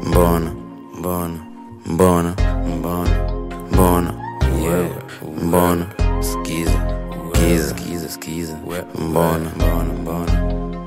mbona mbona mbona mbona mbona yeah. mbona skiza skiza skiza skiza mbona mbona mbona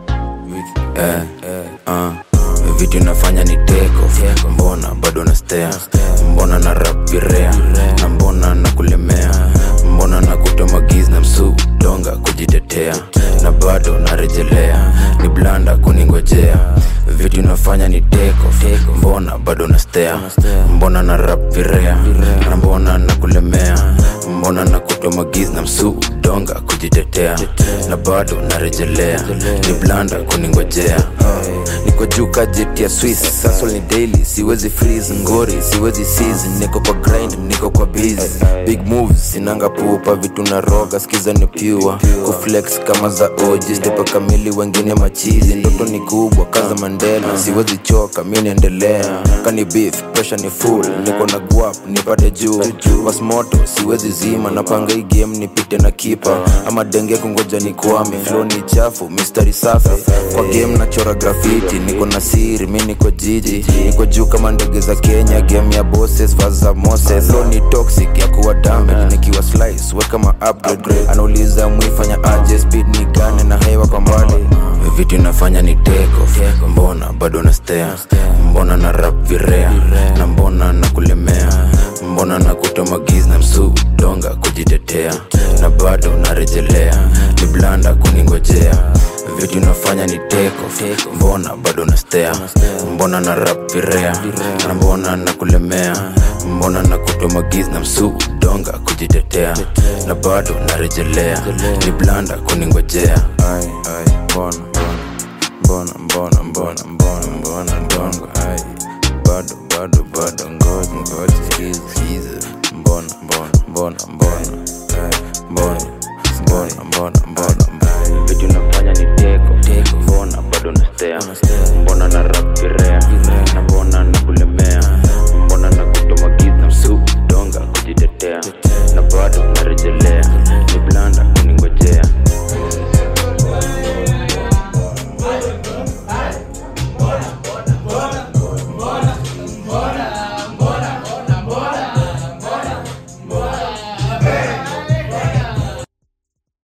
eh, uh. vitu nafanya ni teko mbona bado na stea mbona na rapirea na mbona na kulemea mbona na kutomagiz na msu donga kujitetea na bado narejelea ni blanda kuningojea vitu nafanya ni teko mbona bado na stea mbona na rapirea na mbona na kulemea mbona na kutomagiz na msu donga kujitetea na bado narejelea ni blanda kuningojea niko juu ka jet ya swiss sasol ni daily siwezi freeze ngori siwezi season niko kwa grind niko kwa busy big moves sinanga pupa vitu na roga skiza ni pure kuflex kama za oji stepa kamili wengine machizi ndoto ni kubwa kaza mandela siwezi choka mi naendelea kani beef pressure ni full niko na guap nipate juu wasmoto siwezi zima napanga hii game nipite na kipa ama denge kungoja ni kwame flow ni chafu mistari safi kwa game nachora grafiti niko na siri mi niko jiji niko juu kama ndege za kenya game ya bosses vaza moses flow ni toxic ya kuwa damage nikiwa slice weka ma upgrade anauliza mwifanya aje speed ni gane na hewa kwa mbali vitu inafanya ni teko mbona bado na stea mbona na rap virea na mbona na kulemea mbona na kutomagiz na msu donga kujitetea na bado narejelea ni blanda kuningojea vitu nafanya ni teko mbona bado na stea mbona na rap virea na mbona na kulemea mbona na kutomagiz na msu donga kujitetea na bado narejelea ni blanda kuningojea Ai, ai, mbona mbona mbona mbona mbona mbona ndongo ai bado bado bado ngoja ngoja skiza skiza mbona mbona mbona mbona ai mbona mbona mbona mbona mbona vitu nafanya ni teko mbona bado na stea mbona na rap